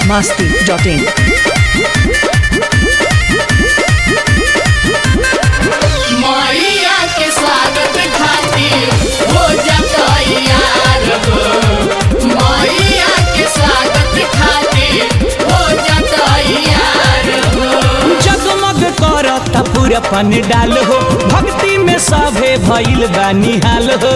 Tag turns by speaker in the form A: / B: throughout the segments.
A: masti.in.
B: मैया के स्वागत खातिर हो जतैयार हो मैया के स्वागत खातिर हो जतैयार हो
C: जगमग करता पूरा पन डाल हो भक्ति में सभे भइल बा निहाल हो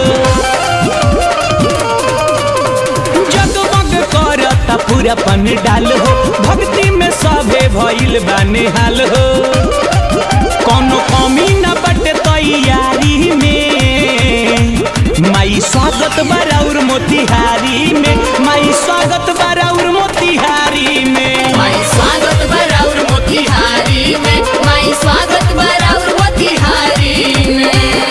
C: जगमग करता पूरा पन डाल हो भक्ति में सभे भइल बा निहाल हो कोनो कमी न बटे तैयारी में माई स्वागत बराउर मोतिहारी में माई स्वागत बराउर मोतिहारी में
B: माई स्वागत बराउर मोतिहारी में माई स्वागत बराउर मोतिहारी में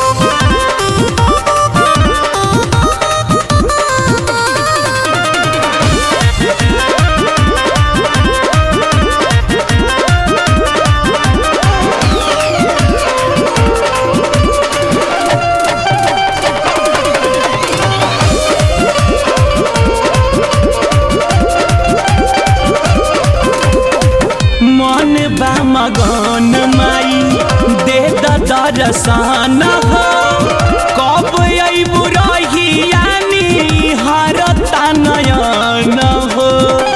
C: मन बा मगन माई दे द दर्शन हो कब अइबू रहियानी हरता नयन हो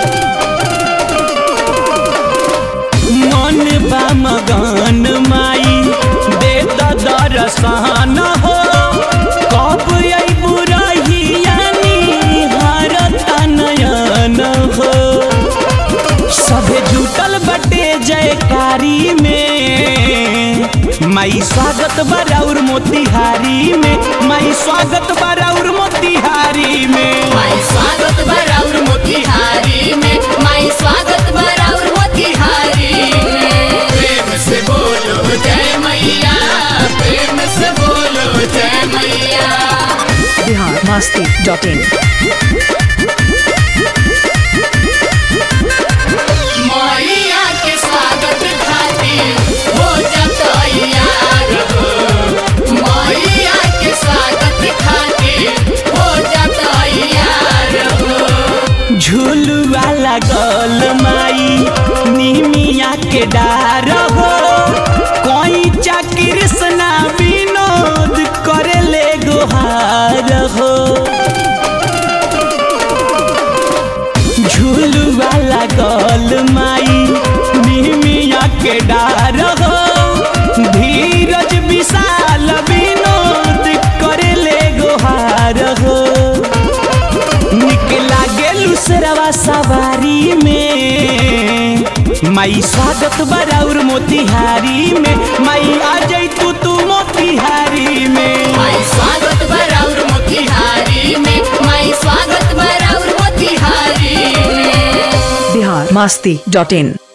C: मन बा मगन माई दे द दर्शन हो कब अइबू रहियानी हरता नयन हो सभे जुटल बटे जयकारी में माई स्वागत बराउर मोतिहारी में माई स्वागत बराउर मोतिहारी में
B: माई स्वागत बराउर मोतिहारी में माई स्वागत बराउर मोतिहारी में प्रेम से बोलो जय मैया प्रेम से बोलो जय मैया
A: Bihar masti.in.
B: मैया के स्वागत खातिर हो जतैयार हो मैया के स्वागत खातिर हो जतैयार हो
C: झुलुआ लगल माई निमिया के डार हो कोई चा कृष्णा विनोद करे ले गुहार हो झुलुआ लगल माई निमिया के डार हो धीरज विशाल विनोद करे ले गुहार हो निक लागे लुसरवा सवारी में माई स्वागत बराउर मोतिहारी में माई आ जाई तू तू मोतिहारी में
B: माई स्वागत बराउर मोतिहारी में माई स्वागत बराउर मोतिहारी में
A: Bihar masti.in.